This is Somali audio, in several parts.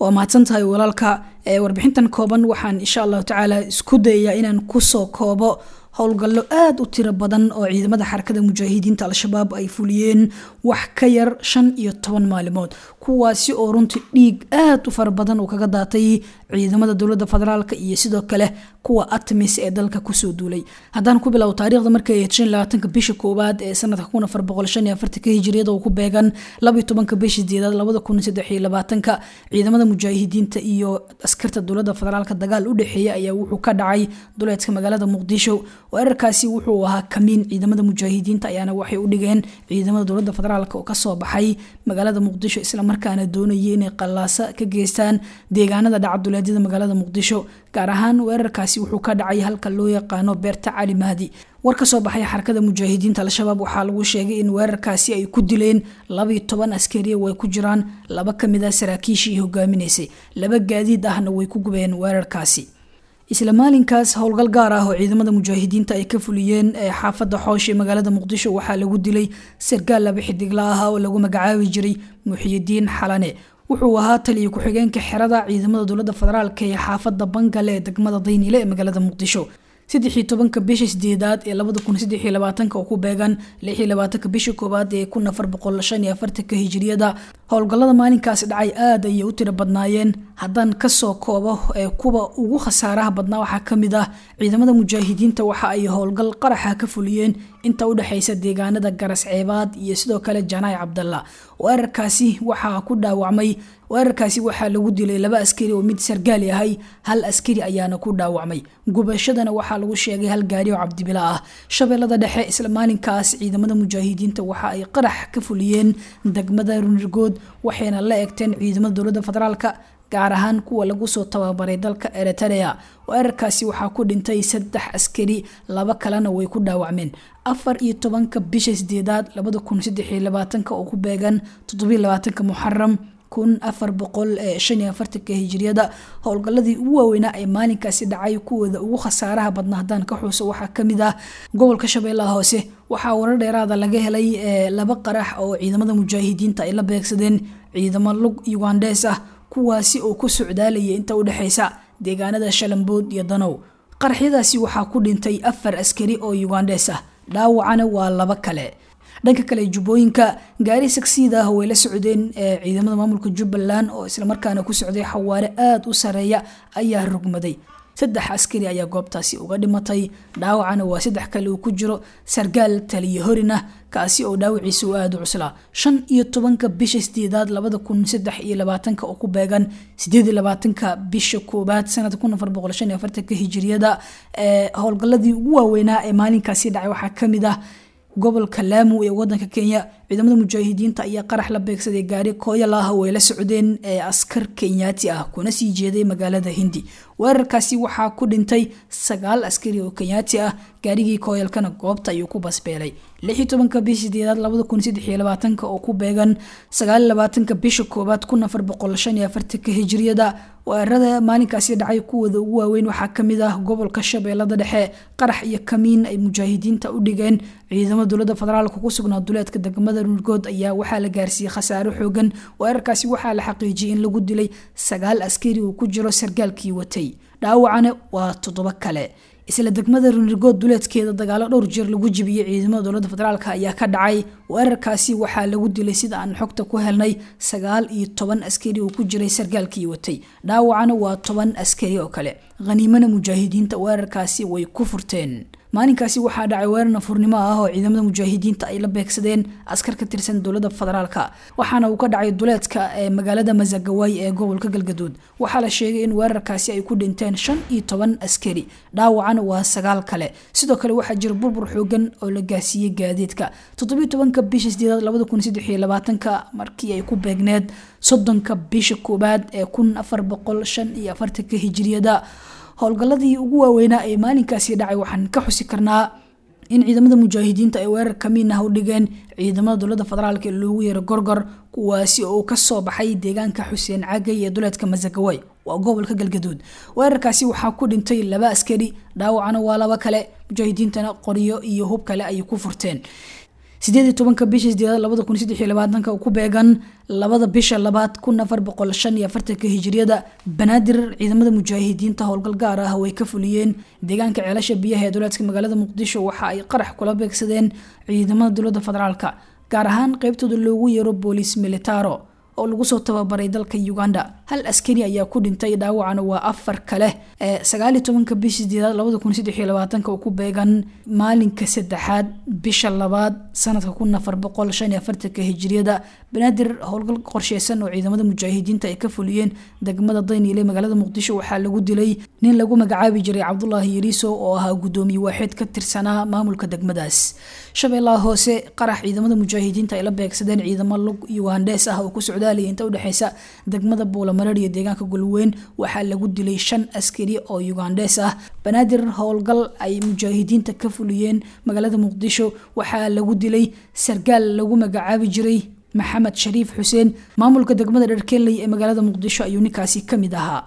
waa mahadsan tahay walaalka warbixintan kooban waxaan insha allahu tacaala isku dayayaa inaan kusoo koobo howlgallo aada u tiro badan oo ciidamada xarakada mujaahidiinta al-shabaab ay fuliyeen wax ka yar shan iyo toban maalimood kuwaasi oo runtii dhiig aada u fara badan uu kaga daatay ciidamada dowladda federaalk iyo sidoo kale kuwa atmis ee dalka kusoo duulay haddaan ku bilow taarikhda markay ahayd shan labaatanka bisha koowaad ee sanadka kun afar boqol shan iyo afartanka hijiriyada oo ku beegan labaiyo tobanka bisha sideedaad labada kun saddex iyo labaatanka ciidamada mujaahidiinta iyo askarta dowladda federaalk dagaal u dhexeeya ayaa wuxuu ka dhacay duleedka magaalada muqdisho weerarkaasi wuxuu ahaa kamiin ciidamada mujaahidiinta ayaana waxay u dhigeen ciidamada dowladda federaalk oo kasoo baxay magaalada muqdisho islamarkaana doonayay inay qallaasa ka geystaan deegaanada dhacaduleedyada magaalada muqdisho gaar ahaan weerarkaasi wuxuu ka dhacay halka loo yaqaano beerta cali mahdi war ka soo baxay xarakada mujaahidiinta al-shabaab waxaa lagu sheegay in weerarkaasi ay ku dileen labaiyo toban askariya way ku jiraan laba kamid a saraakiishii hogaaminaysay laba gaadiid ahna way ku gubeen weerarkaasi isla maalinkaas howlgal gaar ah oo ciidamada mujaahidiinta ay ka fuliyeen ee xaafadda xoosh ee magaalada muqdisho waxaa lagu dilay sargaal laba xidigla ah oo lagu magacaabi jiray muxiyidiin xalane wuxuu ahaa taliya ku-xigeenka xerada ciidamada dowladda federaalk ee xaafadda bangale ee degmada dayniile ee magaalada muqdisho saddexii tobanka bisha sideedaad ee labada kun saddex iyo labaatanka oo ku beegan lix iyo labaatanka bisha koowaad ee kun afar boqol shan iyo afartanka hijiriyada howlgallada maalinkaasi dhacay aada ayay u tiro badnaayeen haddaan kasoo koobo ee kuwa ugu khasaaraha badnaa waxaa kamid ah ciidamada mujaahidiinta waxa ay howlgal qaraxa ka fuliyeen inta udhexeysa deegaanada garas ceebaad iyo sidoo kale janaay cabdalla weerarkaasi waxaa ku dhaawacmay weerarkaasi waxaa lagu dilay laba askari oo mid sargaal yahay hal askari ayaana ku dhaawacmay gubashadana waxaa lagu sheegay hal gaari oo cabdibila ah shabeellada dhexe isla maalinkaas ciidamada mujaahidiinta waxa ay qarax ka fuliyeen degmada runirgood waxayna la egteen ciidamada dowladda federaalk gaar ahaan kuwa lagu soo tababaray dalka eritrea weerarkaasi waxaa ku dhintay saddex askari laba kalena way ku dhaawacmeen afar iyo tobanka bisha sideedaad labada kun saddex iyo labaatanka oo ku beegan toddobiyo labaatanka muxaram kun afar boqol shan iyo afartanka hijiriyada howlgaladii ugu waaweynaa ee maalinkaasi dhacay kuwooda ugu khasaaraha badna haddaan ka xuuso waxaa kamid ah gobolka shabeellaha hoose waxaa warar dheeraada laga helay laba qarax oo ciidamada mujaahidiinta ay la beegsadeen ciidamo lug yugandes ah kuwaasi oo ku socdaalaya inta udhexeysa deegaanada shalambood iyo danow qaraxyadaasi waxaa ku dhintay afar askari oo yugandes ah dhaawacana waa laba kale dhanka kale jubbooyinka gaari sagsiid ah way la socdeen ciidamada maamulka jubbaland oo islamarkaana ku socday xawaare aada u sareeya ayaa rugmaday saddex askari ayaa goobtaasi uga dhimatay dhaawacana waa saddex kale uu ku jiro sargaal taliyo horin ah kaasi oo dhaawiciisa u aada u cuslaa shan iyo tobanka bisha sideedaad labada kun saddex iyo labaatanka oo ku beegan sideed iyo labaatanka bisha koobaad sanada kun afar boqol shan iyo afartanka hijiriyada howlgaladii ugu waaweynaa ee maalinkaasi dhacay waxaa kamid ah gobolka laamu ee wadanka kenya ciidamada mujaahidiinta ayaa qarax la beegsaday gaari kooyal ah oo ay la socdeen ee askar kenyaati ah kuna sii jeeday magaalada hindi weerarkaasi waxaa ku dhintay sagaal askari oo kenyaati ah gaarigii kooyalkana goobta ayuu ku basbeelay lixii tobanka bisha sideedaad labada kun saddex iyo labaatanka oo ku beegan sagaal iyo labaatanka bisha koobaad kun afar boqol shan iyo afartanka hijiriyada weerarada maalinkaasi dhacay kuwooda ugu waaweyn waxaa kamid ah gobolka shabeellada dhexe qarax iyo kamiin ay mujaahidiinta u dhigeen ciidamada dowladda federaalka ku sugnaa duleedka degmada runirgood ayaa waxaa la gaarsiiyey khasaaro xoogan weerarkaasi waxaa la xaqiijiyay in lagu dilay sagaal askari uu ku jiro sargaalkii watay dhaawacana waa toddobo kale isla degmada runirgood duleedkeeda dagaalo dhowr jeer lagu jibiyey ciidamada dowladda federaalk ayaa ka dhacay weerarkaasi waxaa lagu dilay sida aan xogta ku helnay sagaal iyo toban askari oo ku jiray sargaalkii watay dhaawacana waa toban askari oo kale khaniimana mujaahidiinta weerarkaasi way ku furteen maalinkaasi waxaa dhacay weerar nafurnimo ah oo ciidamada mujaahidiinta ay la beegsadeen askar ka tirsan dowladda federaalka waxaana uu ka dhacay duleedka ee magaalada masagawaay ee gobolka galgaduud waxaa la sheegay in weerarkaasi ay ku dhinteen shan iyo toban askari dhaawacana waa sagaal kale sidoo kale waxaa jira burbur xoogan oo la gaarsiiyey gaadiidka toddobiyo tobanka bisha sideedaad labada kun saddex iyo labaatanka markii ay ku beegneed soddonka bisha koowaad ee kun afar boqol shan iyo afartanka hijiriyada howlgaladii ugu waaweynaa ee maalinkaasi dhacay waxaan ka xusi karnaa in ciidamada mujaahidiinta ay weerar kamiin ah u dhigeen ciidamada dowladda federaalk ee loogu yeero gorgor kuwaasi oo kasoo baxay deegaanka xuseen cagay ee duleedka masagaway waa gobolka galgaduud weerarkaasi waxaa ku dhintay laba askari dhaawacana waa laba kale mujaahidiintana qoryo iyo hub kale ayay ku furteen sideed iyo tobanka bisha sideedaad labada kun saddex iyo labaatanka ku beegan labada bisha labaad kun afar boqol shan iyo afartanka hijiriyada banaadir ciidamada mujaahidiinta howlgal gaar ah way ka fuliyeen deegaanka ceelasha biyaha ee duleedka magaalada muqdisho waxa ay qarax kula beegsadeen ciidamada dowladda federaalka gaar ahaan qeybtooda loogu yeero booliis militaro oo lagu soo tababaray dalka uganda hal askari ayaa ku dhintay dhaawacana waa afar kale sagaal iyo tobanka bisha sideedaad labada kun saddex iyo labaatanka oo ku beegan maalinka saddexaad bisha labaad sanadka kun afar boqol shan iyo afartanka hijiriyada banaadir howlgal qorsheysan oo ciidamada mujaahidiinta ay ka fuliyeen degmada dayniile magaalada muqdisho waxaa lagu dilay nin lagu magacaabi jiray cabdulaahi yariiso oo ahaa gudoomiye waaxid ka tirsanaa maamulka degmadaas shabeellaha hoose qarax ciidamada mujaahidiinta ay la beegsadeen ciidamo lug yugandes ah oo ku socdaalaya inta udhexeysa degmada buulamareer iyo deegaanka golweyn waxaa lagu dilay shan askari oo yugandes ah banaadir howlgal ay mujaahidiinta ka fuliyeen magaalada muqdisho waxaa lagu dilay sargaal lagu magacaabi jiray maxamed shariif xuseen maamulka degmada dherkeley ee magaalada muqdisho ayuu ninkaasi kamid ahaa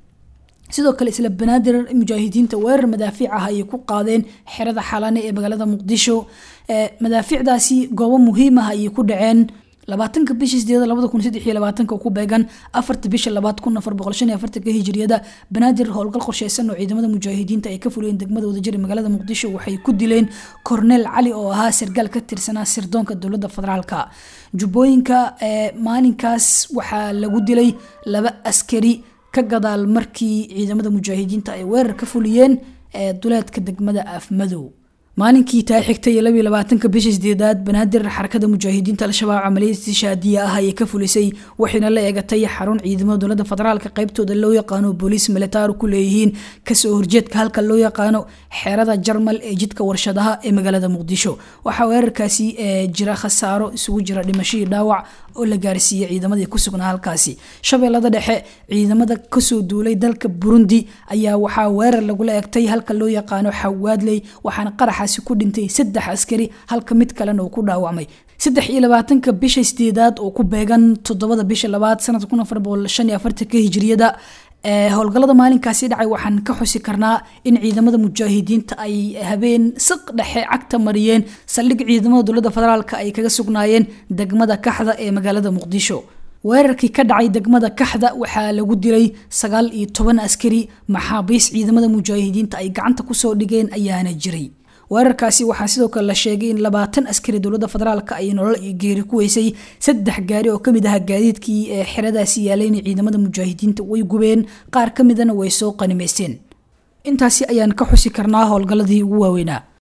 sidoo kale isla banaadir mujaahidiinta weerar madaafiic ah ayay ku qaadeen xerada xalane ee magaalada muqdisho madaafiicdaasi goobo muhiim ah ayay ku dhaceen labaatanka bisha sideeda labada kun saddex iyo labaatanka ku beegan afarta bisha labaad kun afar boqol shan iyo afartanka hijiriyada banaadir howlgal qorsheysan oo ciidamada mujaahidiinta ay ka fuliyeen degmada wadajir magaalada muqdisho waxay ku dileen korneel cali oo ahaa sargaal ka tirsanaa sirdoonka dowladda federaalka jubbooyinka maalinkaas waxaa lagu dilay laba askari ka gadaal markii ciidamada mujaahidiinta ay weerar ka fuliyeen duleedka degmada afmadow maalinkii taa xigtay labiyo labaatanka bisha sideedaad banaadir xarakada mujaahidiinta al-shabaab camaliyad shaadiya ah ayay ka fulisay waxayna la eegatay xarun ciidamada dowladda federaalka qeybtooda loo yaqaano booliis militaar ku leeyihiin kasoo horjeedka halka loo yaqaano xeerada jarmal ee jidka warshadaha ee magaalada muqdisho waxaa weerarkaasi jira khasaaro isugu jira dhimashadii dhaawac oo la gaarsiiyey ciidamadii ku sugnaa halkaasi shabeellada dhexe ciidamada kasoo duulay dalka burundi ayaa waxaa weerar lagula eegtay halka loo yaqaano xawaadley waxaana qaraxa ku dhintay saddex askari halka mid kalena uu ku dhaawacmay saddex iyo labaatanka bisha sideedaad oo ku beegan toddobada bisha labaad sanadka kun afar boqol shan iyo afartanka hijiriyada howlgallada maalinkaasi dhacay waxaan ka xusi karnaa in ciidamada mujaahidiinta ay habeen siq dhexe cagta mariyeen saldhig ciidamada dowladda federaalk ay kaga sugnaayeen degmada kaxda ee magaalada muqdisho weerarkii ka dhacay degmada kaxda waxaa lagu dilay sagaal iyo toban askari maxaabiis ciidamada mujaahidiinta ay gacanta kusoo dhigeen ayaana jiray weerarkaasi waxaa sidoo kale la sheegay in labaatan askari dowladda federaalk ay nolol iyo geeri ku weysay saddex gaari oo kamid aha gaadiidkii ee xeradaasi yaalayna ciidamada mujaahidiinta way gubeen qaar ka midana way soo qanimaysteen intaasi ayaan ka xusi karnaa howlgalladii ugu waaweynaa